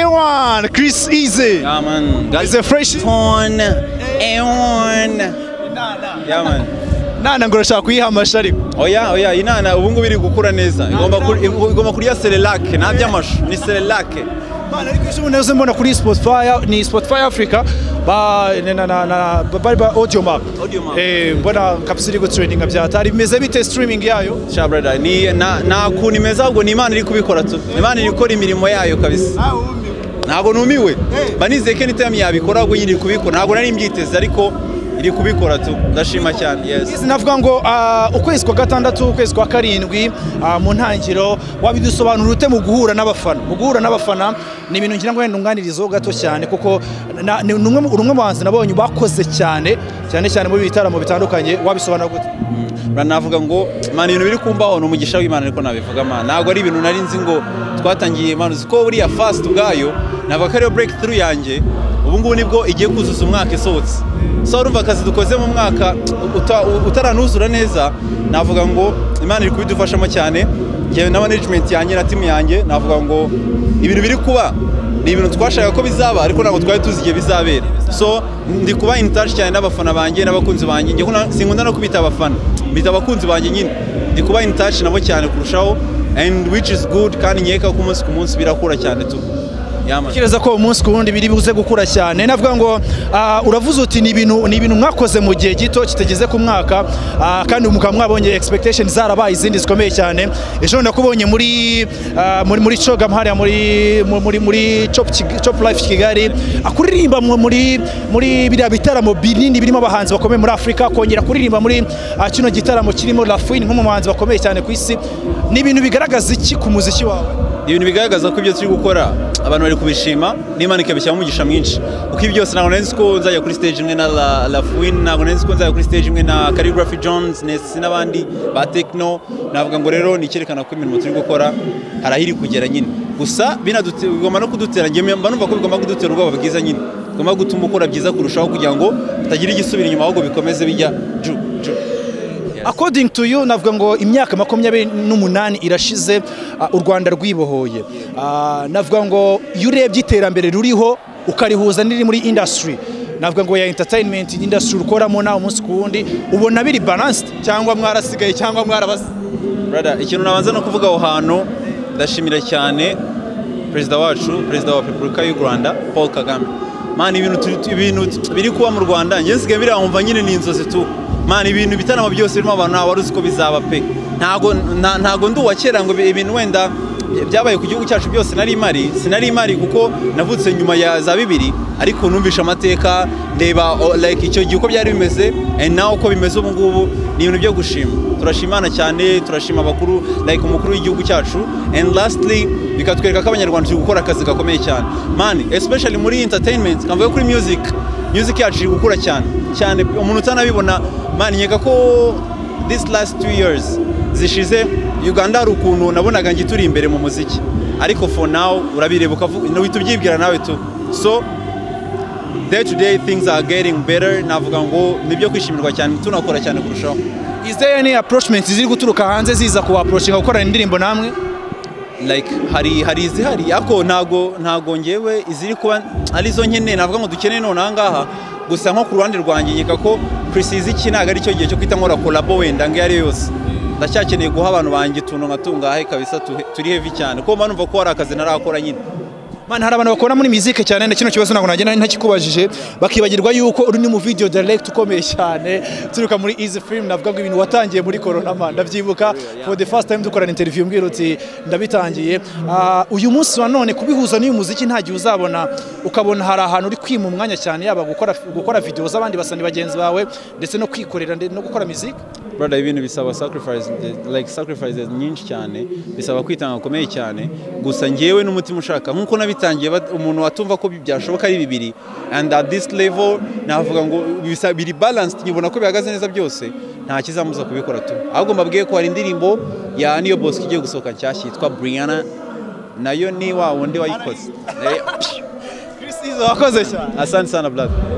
A1, Chris Easy. Ja, Mann. Is a fresh. Ton, Eon. Mann. Nana ngo urashaka kuyihamasha ariko. Oya, oya, inana ubu ngubu iri gukura neza. Igomba kur- igomba kurya Cerelac, nta by'amashu, ni Cerelac. Bana ariko ejo bundi mbona kuri Spotify ni Spotify Africa ba na na na- na bari ba audio map. Audio map. Eh mbona kabisa iri gutrendinga byatari bimeze bite streaming yayo? Sha brother, ni na na kuntu imeze ahubwo ni Imana iri kubikora tu. Imana iri gukora imirimo yayo kabisa. Ntabwo numiwe. Mba nizeye ko anytime yabikora ahubwo nyine iri kubikora. Ntabwo nari mbyiteze ariko iri kubikora tu. Ndashima cyane. Yes. Sinavuga ngo ah, ukwezi kwa gatandatu ukwezi kwa karindwi ah, mu ntangiriro wabidusobanura ute mu guhura n'abafana mu guhura n'abafana ni ibintu ngira ngo wenda unganirizeho gato cyane kuko na- ni umwe mu uri umwe mu bahanzi nabonye bakoze cyane cyane cyane muri ibi bitaramo bitandukanye wabisobanura gute navuga ngo mana ibintu biri kumbaho ni umugisha w'imana ariko nabivuga mana ntabwo ari ibintu nari nzi ngo twatangiye imana uzi ko buriya fast ubwayo ntabwo ko ariyo break through yanjye ubu ngubu nibwo igiye kuzuza umwaka isohotse so urumva akazi dukoze mu mwaka uta- utaranuzura neza navuga ngo imana iri kubidufashamo cyane njyewe na management yanjye na timu yanjye navuga ngo ibintu biri kuba ni ibintu twashakaga ko bizaba ariko ntabwo twari tuzi igihe bizabera so ndi kuba in touch cyane n'abafana banjye n'abakunzi banjye njye kuna- sinkunda no kubita abafana mbita abakunzi banjye nyine ndi kuba in touch nabo cyane kurushaho and which is good kandi nkeka ko umunsi ku munsi birakura cyane tu yama Tekereza ko umunsi ku wundi biri buze gukura cyane navuga ngo ah, uravuze uti ni ibintu ni ibintu mwakoze mu gihe gito kitageze ku mwaka ah, kandi mukaba mwabonye expectation zarabaye izindi zikomeye cyane ejo nakubonye muri ah, muri muri Chogam hariya muri mu- muri muri Chop Kig- Chop Life Kigali ah, kuririmba mu- muri muri biriya bitaramo binini birimo abahanzi bakomeye muri Afurika kongera kuririmba muri ah, kino gitaramo kirimo Lafouine nk'umuhanzi bakomeye cyane ku isi ni ibintu bigaragaza iki ku muziki wawe ibintu bigaragaza ko ibyo turi gukora abantu bari kubishima n'imana ikabishyiramo umugisha mwinshi kuko ibi byose ntabwo nari nzi ko nzajya kuri stage imwe na La- Lafouine ntabwo nari nzi ko nzajya kuri stage imwe na Calligraphy Jones Nesi n'abandi ba Techno navuga ngo rero ni icyerekana ko imirimo turi gukora hari aho iri kugera nyine gusa binadute- bigomba no kudutera njye mba numva ko bigomba kudutera ubwoba bwiza nyine bigomba gutuma ukora byiza kurushaho kugira ngo utagira igisubira inyuma ahubwo bikomeze bijya ju ju According to you navuga ngo imyaka makumyabiri n'umunani irashize ah, u Rwanda rwibohoye Ah, navuga ngo iyo urebye iterambere ruriho ukarihuza n'iri muri industry navuga ngo ya entertainment industry ukoramo nawe umunsi ku wundi ubona biri balanced cyangwa mwarasigaye cyangwa mwarabase Brother, ikintu nabanza no kuvuga aho hantu ndashimira cyane perezida wacu perezida wa repubulika y'u rwanda paul kagame mani ibintu turi- tu- ibintu tu- biri kuba mu rwanda njye nsigaye biriya nkumva nyine ni inzozi tu mani ibintu ibitaramo byose birimo abantu nta wari uzi ko bizaba pe ntago nta- ntago ndi uwa kera ngo ibi- ibintu wenda byabaye ku gihugu cyacu byose nari imari sinari imari kuko navutse nyuma ya za bibiri ariko numvisha amateka ndeba o- like icyo gihe uko byari bimeze and now uko bimeze ubu ngubu ni ibintu byo gushima turashimana cyane turashima abakuru like umukuru w'igihugu cyacu and lastly bikatwereka ko abanyarwanda turi gukora akazi gakomeye cyane mani especially muri entertainment nkavuga kuri music music yacu iri gukura cyane cyane umuntu utanabibona mani nkeka ko this last two years zishize uganda hari ukuntu nabonaga njye turi imbere mu muziki ariko for now urabireba ukavuga uhita ubyibwira nawe tu so day to day things are getting better navuga ngo ni ibyo kwishimirwa cyane tunakora cyane kurushaho is there any approachment ziri guturuka hanze ziza ku approachinga gukorana indirimbo namwe like hari hari izihari ariko ntago ntago ngewe iziri kuba arizo nkeneye navuga ngo dukeneye none aha ngaha gusa nko ku ruhande rwanjye nkeka ko precize iki ntabwo ari cyo gihe cyo kwita nkora kolabo wenda ngo iyo ari yo yose ndacyakeneye guha abantu banjye utuntu nka tungahe kabisa tuhe- turi heavy cyane kuko mba numva ko hari akazi ntarakora nyine Mana hari abantu bakora muri muzike cyane na kino kibazo ntabwo nagenda ntakikubajije bakibagirwa yuko uri ni mu video direct ukomeye cyane turuka muri Easy Film navuga ngo ibintu watangiye muri corona man ndabyibuka for the first time dukorana interview mbwira uti ndabitangiye Ah, uyu munsi wa none kubihuza n'uyu muziki nta gihe uzabona ukabona hari ahantu uri kwima umwanya cyane yaba gukora gukora video z'abandi basani bagenzi bawe ndetse no kwikorera nde- no gukora muzike brother ibintu bisaba sacrifice like sacrifices nyinshi cyane bisaba kwitanga gukomeye cyane gusa ngewe n'umutima ushaka nk'uko nabitangiye bat- umuntu watumva ko bi- byashoboka ari bibiri and at this level navuga ngo bisa- biri balanced nyibona ko bihagaze neza byose nta kizamuza kubikora tu ahubwo mbabwiye ko hari indirimbo ya niyo bosco igiye gusohoka nshyashya yitwa brianna nayo ni wa wundi wayikoze Eh, Chris Izzo wakoze cyane asante sana brother